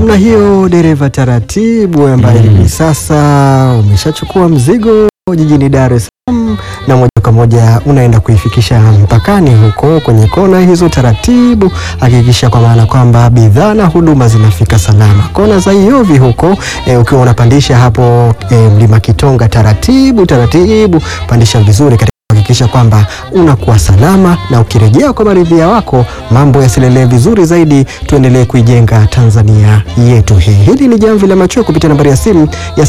namna hiyo, dereva taratibu, ambaye hivi sasa umeshachukua mzigo jijini Dar es Salaam na moja kwa moja unaenda kuifikisha mpakani huko kwenye kona hizo taratibu. Hakikisha kwa maana kwamba bidhaa na huduma zinafika salama. Kona za Iovi huko e, ukiwa unapandisha hapo e, mlima Kitonga taratibu taratibu, pandisha vizuri katika kuhakikisha kwamba unakuwa salama na ukirejea kwa maridhia wako mambo yasilelee vizuri zaidi. Tuendelee kuijenga Tanzania yetu hii. Hili ni Jamvi la Machweo kupitia nambari ya simu ya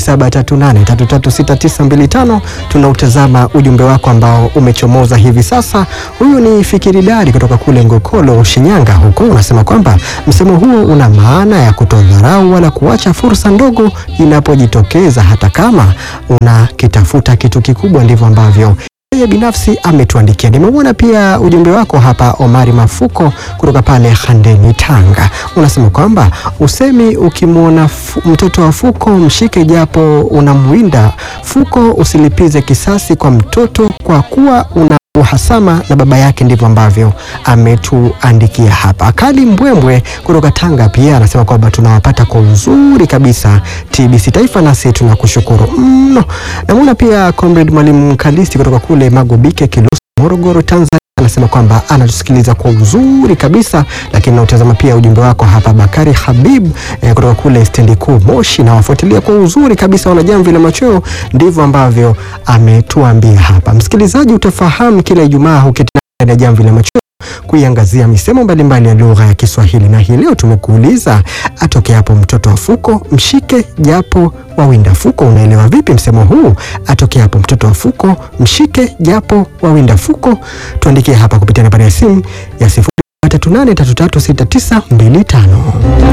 0738336925. Tunautazama ujumbe wako ambao umechomoza hivi sasa. Huyu ni Fikiri Dari kutoka kule Ngokolo, Shinyanga huko, unasema kwamba msemo huo una maana ya kutodharau wala kuacha fursa ndogo inapojitokeza, hata kama unakitafuta kitu kikubwa. Ndivyo ambavyo yeye binafsi ametuandikia. Nimeuona pia ujumbe wako hapa, Omari Mafuko kutoka pale Handeni, Tanga. Unasema kwamba usemi ukimwona mtoto wa fuko mshike japo unamwinda fuko, usilipize kisasi kwa mtoto kwa kuwa una uhasama na baba yake. Ndivyo ambavyo ametuandikia hapa. Kali Mbwembwe kutoka Tanga pia anasema kwamba tunawapata kwa uzuri kabisa TBC Taifa, nasi tunakushukuru mno. Namwona pia Comrade Mwalimu Kalisti kutoka kule Magobike, Kilusi, Morogoro, Tanzania anasema kwamba anatusikiliza kwa uzuri kabisa, lakini nautazama pia ujumbe wako hapa. Bakari Habib eh, kutoka kule stendi kuu Moshi, na wafuatilia kwa uzuri kabisa wana Jamvi la Machweo. Ndivyo ambavyo ametuambia hapa. Msikilizaji, utafahamu kila Ijumaa huketi na Jamvi la Machweo kuiangazia misemo mbalimbali ya lugha ya Kiswahili, na hii leo tumekuuliza atoke hapo mtoto wa fuko mshike japo wawinda fuko. Unaelewa vipi msemo huu? Atoke hapo mtoto wa fuko mshike japo wawinda fuko. Tuandikie hapa kupitia nambari ya simu ya 0383336925.